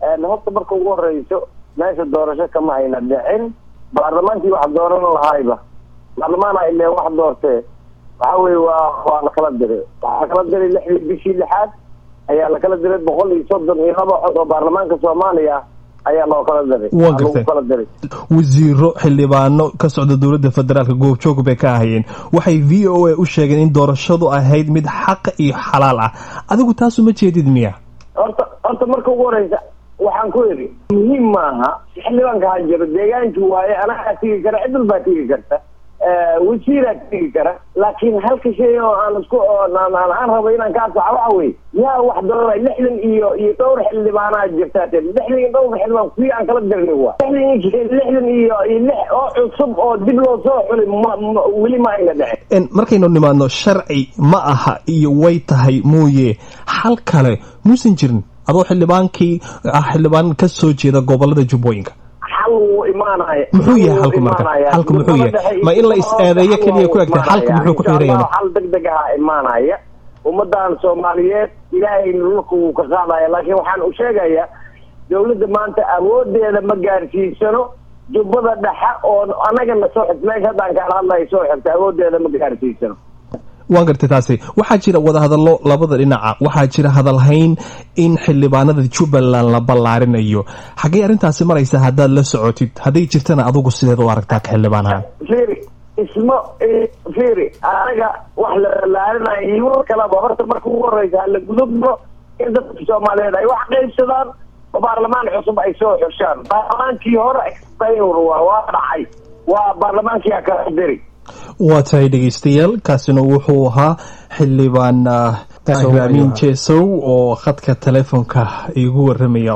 horta marka ugu horeyso meesha doorasho kama ayna dhicin baarlamaankii wax dooran lahayba baarlamaana ile wax doortee waxa weye waa waa lakala diray waxaa lakala diray lixdii bishii lixaad ayaa lakala diray boqol iyo soddon iyo laba cod oo baarlamaanka soomaaliya ayaa loo kala diray waa gartay kala diray wasiiro xildhibaano ka socda dowladda federaalka goobjoog bay ka ahayeen waxay v o a u sheegeen in doorashadu ahayd mid xaq iyo xalaal ah adigu taasu ma jeedid miya horta horta marka ugu horeysa waxaan ku idhi muhiim maaha xildhibaanka ha jiro deegaankii waaye anagaa tigi kara cid walbaa tigi karta wasiiraa tigi kara laakiin halka shay oo aan isku aan rabo inaan ka asaxa waxa weye yaa wax dooray lixdan iyo iyo dhowr xildhibaanaa jirtaa te lixdan iyo dhowr xildhibaan kuwii aan kala dirnay waa lixdan lixdan iyo iyo lix oo cusub oo dib loo soo xulay ma weli ma ayna dhicin markaynu nimaadno sharci ma aha iyo way tahay mooye hal kale muusan jirin adoo xildhibaankii ah xildhibaan ka soo jeeda gobolada jubbooyinka xal wuu imaanaya muxuu yahay halku marka halku muxuu yahay ma in la is-eedeeyo keliya ku egtay halku muxuu ku xiran yahay xal deg deg aha imaanaya ummadan soomaaliyeed ilaahay dhulka wuu ka qaadaya laakiin waxaan u sheegayaa dawladda maanta awoodeeda ma gaarsiisano jubbada dhexe oo anagana soo xigt meesha haddaan kaala hadlayo soo xigta awoodeeda ma gaarsiisano waan gartay taasi waxaa jira wadahadallo labada dhinaca waxaa jira hadalhayn in xildhibaanada jubbaland la ballaarinayo xaggey arrintaasi maraysa haddaad la socotid hadday jirtana adugu sideed u aragtaa ka xildhibaan ahaan firi isma firi anaga wax la ballaarinayo iyo war kalaba horta marka ugu horeysa hala gudubno in dadka soomaaliyeed ay wax qaybsadaan oo baarlamaan cusub ay soo xushaan baarlamaankii hore expayor waa waa dhacay waa baarlamaankii ha kala diri waa tahay dhegeystayaal kaasina wuxuu ahaa xildhibaan amiin jesow oo khadka telefoonka igu waramaya